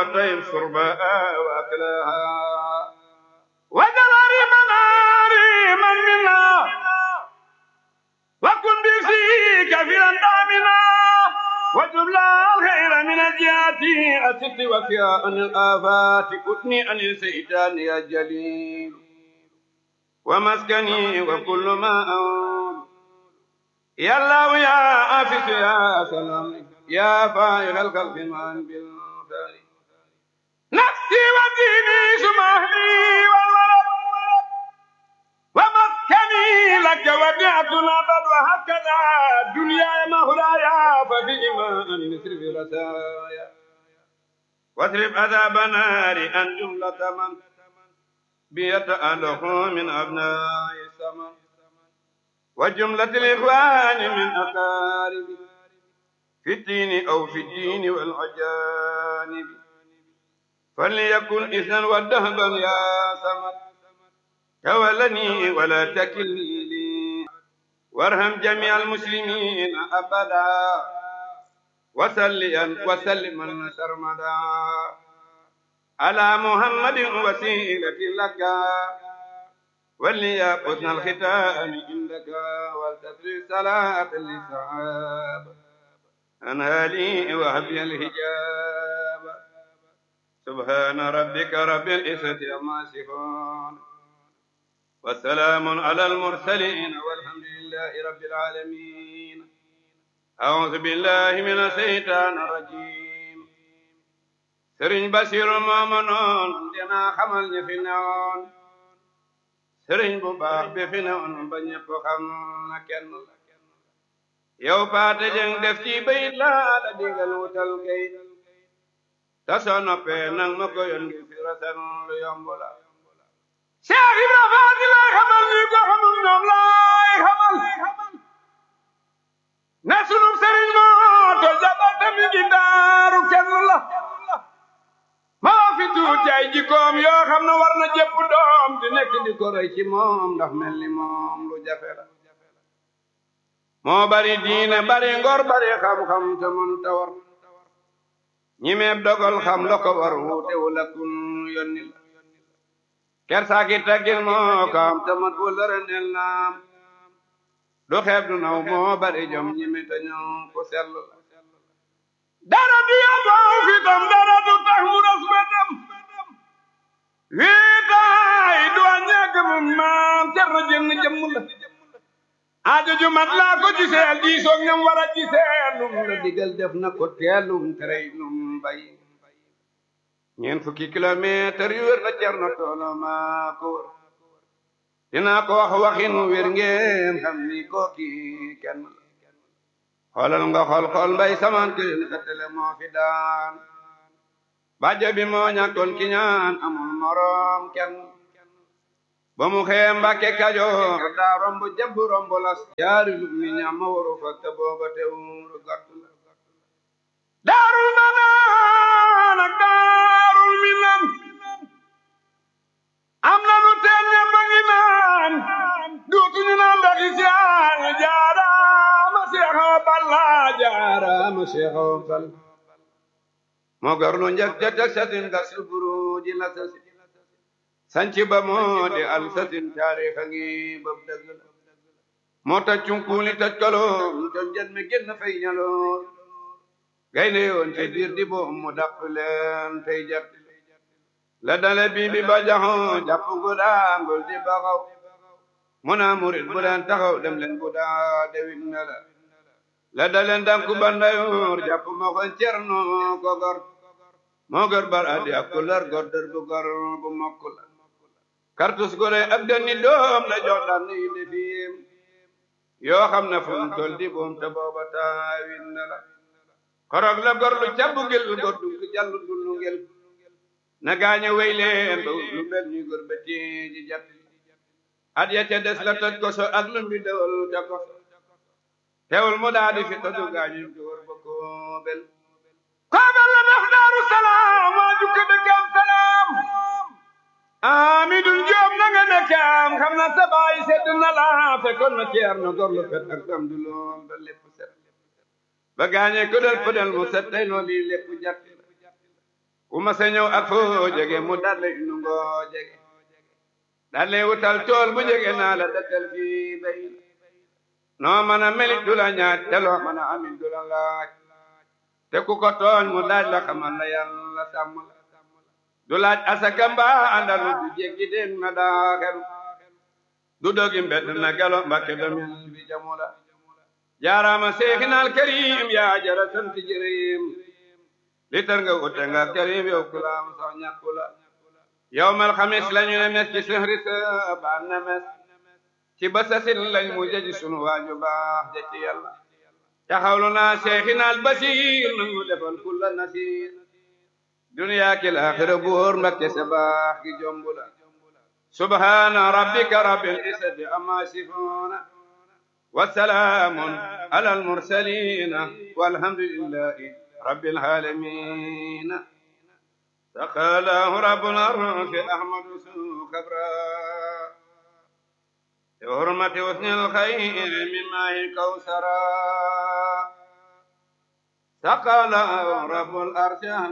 وطيب شربها وأكلها وجل مناري من منا وكن بفيك كثيرا دامنا وجملا الخير من الجهات أسد وفيا عن الآفات كتني عن السيطان يا جليل ومسكني وكل ما أقول يا الله يا آفس يا سلام يا فائق الخلق من بالفعل نفسي وديني سمحني والولد ومسكني لك ودعتنا بل وهكذا دنيا مهدايا ففي إيمان نسر في رسايا واضرب عذاب نار أن جملة من بيتأله من أبناء السماء وجملة الإخوان من أقارب في الدين أو في الدين والعجانب فليكن إذنا ودهبا يا سمد تولني ولا تكلني لي وارحم جميع المسلمين أبدا وسليا وسلما سرمدا على محمد وسيلة لك ولي حسن الختام عندك ولتسري صلاة للصحابة أنها لي وهبي الهجاب سبحان ربك رب العزة عما يصفون وسلام على المرسلين والحمد لله رب العالمين أعوذ بالله من الشيطان الرجيم سرين بشير مامنون دينا خمال نفنون سرين بباخ بفنون بنيب خم نكن yow paate jeng def ci bayit laa la digal wutal kayit ta soo noppee nang ma ko yoon ngi fi rasan lu yomb la Cheikh Ibra Faati laa xamal ñi ko xamul ñoom laay xamal ne sunub sëriñ moo to jabate mi ngi daaru kenn la maa fi tuuti ay jikkoom yoo xam ne war na jëpp doom di nekk di ko roy ci moom ndax mel ni moom lu jafe la moo bari diine bari ngor bari xam-xam te mën ta war ñi meeb dogal xam la ko war wuute wu la kun yonni la kersaaki taggil moo ko am te mat wu lërënel naam du xeeb du naw moo bari jom ñi me te ñëw ku sell la dara du yaboo fi tam dara du tax mu ras betam wiitaay du a ñàkk mu maam cer na jënn jëmm la aajo ju mat laa ko giseel diisoog ñam war a giseel lum la digal def na ko teelum terey lum bay ñeent fukki kilomètre yu wér la cerno toolo maa ko wër dinaa ko wax waxin wér ngeen xam ni kooki kenn la xoolal nga xool xool mbay samaan kërin xettale moo fi daan bàjjo bi moo ñàkkoon ki ñaan amul moroom kenn ba mu xee mbàkke kajoor daa romb jabb romb las yaari lu mi ñam ma waru fa te booba teewul gàtt la daarul manaan ak daarul minan am na nu teen ñëpp a ngi naan duutuñu naan ndoxi siyaan jaaraama seexoo balla jaaraama seexoo bal moo garlu njëkk te teg satin gas buru ji la sasi sanci ba moo di al satin taarix a ngi bëb dëgg la moo taj cunkuuli taj kaloom ton jen mi génn fay ñaloor gaynde yoon te biir di boom mu dàpp leen tey jat la dale bii bi ba jaxoo jàpp gu daangul di baxaw mu naa murit bu leen taxaw dem leen bu daa dewit na la la dale ndanku bandayoor jàpp ma ko cerno ko gor moo gor bar adi ak kular gor dër bu gor bu mokk la kartus gore ak dënni doom la jox daan yi defiyem yoo xam ne fu mu tol di boom te booba taawin na la korog la gor lu cabbu gel gor du jallu dullu ngel na gaañe wey leen ba lu mel ni gor ba ji jat at ya ca des la toj koso ak lu mbi dewal ca koso teewul mu daa di fi toju gaañu góor ba koobel koobel la def daaru salaam waa jukka dëkkam salaam amidun joob na nga nekkam xam na sa baay sedd na la fekkoon na ceer na gor lu fet ak dam du lool ba lépp set ba gaañe ko del pëdel mu set tey loo lii lépp jàtt ku ma sa ñëw ak foo jege mu dalle nu ngoo jege dalle wutal tool bu jege naa la dëkkal fii bay noo mën a melit du la ñaaj te loo mën a amit du la laaj te ku ko tooñ mu daaj la xamal la yàlla sàmm la du laaj asaka mbaa àndalu du jéggi den na daaxelu du dogi mbedd na gelo mbakke domin bi jamu la jaaraama seexinal karim yaa jara sant jërim li tar nga wute nga karim yow kulaam sax ñàkku la yawmal xamis lañu ne mes ci sehri sa baan na mes ci basasin lañ mu jaji sunu waaju baax ja ci yàlla taxawlu naa seexinal basiir nangu defal kulla nasiir duniyaa ki laaxira buur mbakke sa baax gi jombu la subhaana rabbika rabbil izzati amma yasifuuna wa salaamun alal mursaliina walhamdulillahi rabbil aalamiina saqalaahu rabbul arsi ahmadu sukabra bi hurmati husnil xayri min maahi kawsara saqalaahu rabbul arsi